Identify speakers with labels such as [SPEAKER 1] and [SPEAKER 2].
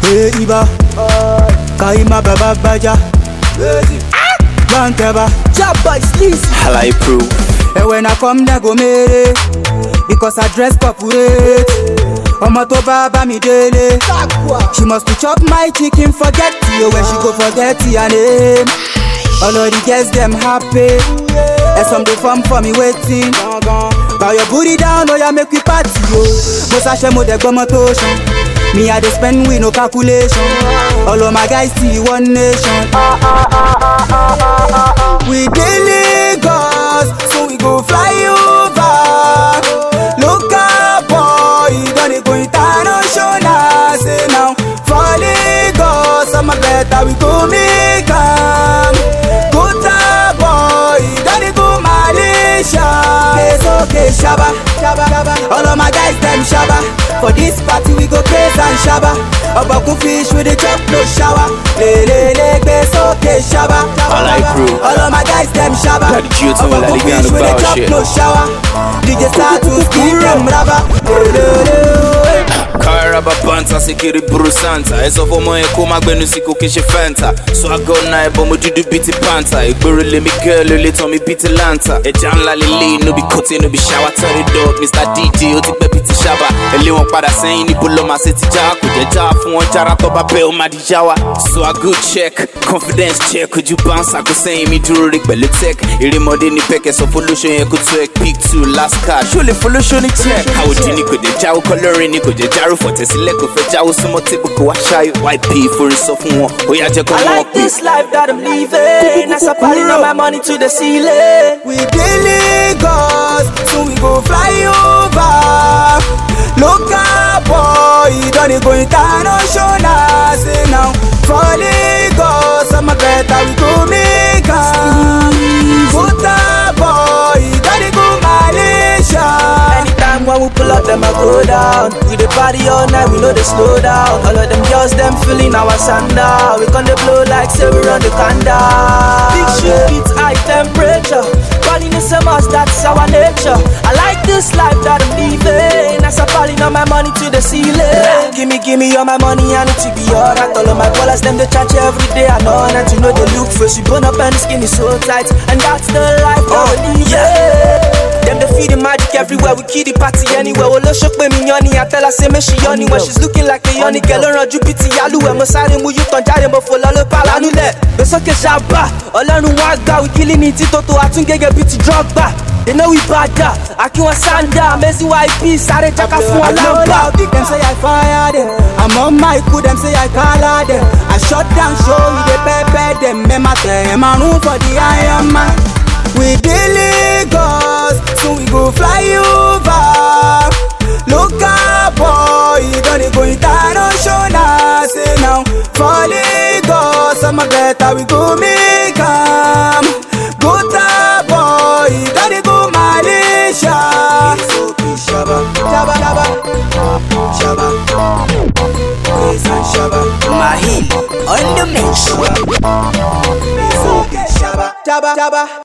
[SPEAKER 1] Hey Iba, Kaima Baba Baja, Banteba,
[SPEAKER 2] Jabba is easy.
[SPEAKER 3] Halai Pro.
[SPEAKER 1] and when I come there go mere, because I dress corporate. Ọmọ tó bá bá mi délé.
[SPEAKER 2] Aqua.
[SPEAKER 1] She must to chop my chicken, forget you when she go forget your name. All of the girls them happy, and some dey form for me waiting. Bow your booty down, oh yeah, make we party yo. Mo ṣàṣẹ mo dẹ̀ gbọ́mọ tó ṣan. Me I dey spend with no calculation. All of my guys see one nation. We dey Lagos, so we go fly over. Local boy, don dey go international. Say now for Lagos, I'm better we go make am. Kota boy, don dey go Malaysia. Keso ke shaba, shaba, shaba. All of my guys them shaba. For this party we go craze and shaba. Obakun fish with the chop no shower. Le le le keso ke shaba.
[SPEAKER 3] I like crew.
[SPEAKER 1] All of my guys them shaba.
[SPEAKER 3] Got the Q2 and La
[SPEAKER 1] Obakun
[SPEAKER 3] Liga and
[SPEAKER 1] fish
[SPEAKER 3] the
[SPEAKER 1] with the
[SPEAKER 3] bow
[SPEAKER 1] chop
[SPEAKER 3] shit.
[SPEAKER 1] no shower. DJ Status keep them rubber. Le le le.
[SPEAKER 3] Karaba Banta Sikiri Buru Santa Ẹ̀sọ́ fọmọ ẹ̀ kó má gbẹnu sí kò kí ṣe Fanta Swagger náà ẹ̀bọ̀n mo dúdú bíi ti Panta Ìgboro lèmi girl ó lè tán mi bíi ti Lanta Ẹja ńlá lélẹ̀ no be kote no be shower Turn it up Mr DJ ó ti pẹ́ bíi ti Ṣaba Ẹlé wọn padà sẹ́yìn níbo lọ́ máa ṣe ti já Kò jẹ́ já fún wọn jára tó bá bẹ́ẹ̀ ó máa di já wa Swagger check confidence check ojú bounce àgọ́ sẹ́yìn mi dúró rí pẹ̀lú tech Erémọdé ní pẹ́kẹ́ sọ fọlọ́ṣọ yẹn kó tó ẹ̀ pick two last card Ṣó lè fọlọ́ṣọ ní check Àwòdì ni kò jẹ́ jáwó kọlọ́rin ni kò jẹ́ járó fọ̀tẹ̀sílẹ̀ kò fẹ́ jáwó súnmọ́ tébù kò wá ṣáyò YP forin sọ fún wọn ó yá jẹ́ kó
[SPEAKER 2] I
[SPEAKER 3] wọ́n
[SPEAKER 2] like
[SPEAKER 3] pè.
[SPEAKER 2] this life that I'm living. As I piling up my money to the ceiling.
[SPEAKER 1] We dey Lagos, so we go fly over. Local boy, don dey go international. Say now for Lagos, I'm better we go make am. Kota boy, don dey go Malaysia.
[SPEAKER 2] Anytime when we pull up, them I go down. We the party all night, we know they slow down. All of them girls, them feeling our sandal. We gonna blow like say we run the candle. Big shit, it's high temperature. Calling is a must, that's our nature. I like this life that I'm living. As I'm piling up my money to the ceiling. Gimme, gimme all my money, I need to be alright. All of my ballers, them they charge every day. I know that you know they look fresh. We burn up and the skin is so tight. And that's the life that we live. Them they feed the magic everywhere. We kill the party anywhere. Well, show me me yoni. I tell her say me she yoni when she's looking like a yoni girl. Run you pity yalu. Mo sáré mu you tan jáde mo fò lọ ló pa lánú lẹ̀. Gbèsòkè ṣàbà ọlọ́run wá gbà wí kílí ní títòtò àtúngẹ́gẹ́ bíi ti drọ́gbà. They know we bad da, Akin Sanda, Messi YP, sáré jaka fún
[SPEAKER 1] I
[SPEAKER 2] ọ
[SPEAKER 1] blow
[SPEAKER 2] lọ́gbà.
[SPEAKER 1] loud, them say I fire them. I'm on my cool, them say I color them. I shut down show, we dey pepper them. Me ma tell them I room for the Iron Man. We dey Lagos, so we go fly over. Local boy, don dey go international. Say now for Lagos, I'm better we go make am. Gota boy, don dey go Malaysia. Shabba, shabba, shabba, shabba, praise and shabba.
[SPEAKER 2] Mahil, on the mix.
[SPEAKER 1] Shabba, shabba, shabba.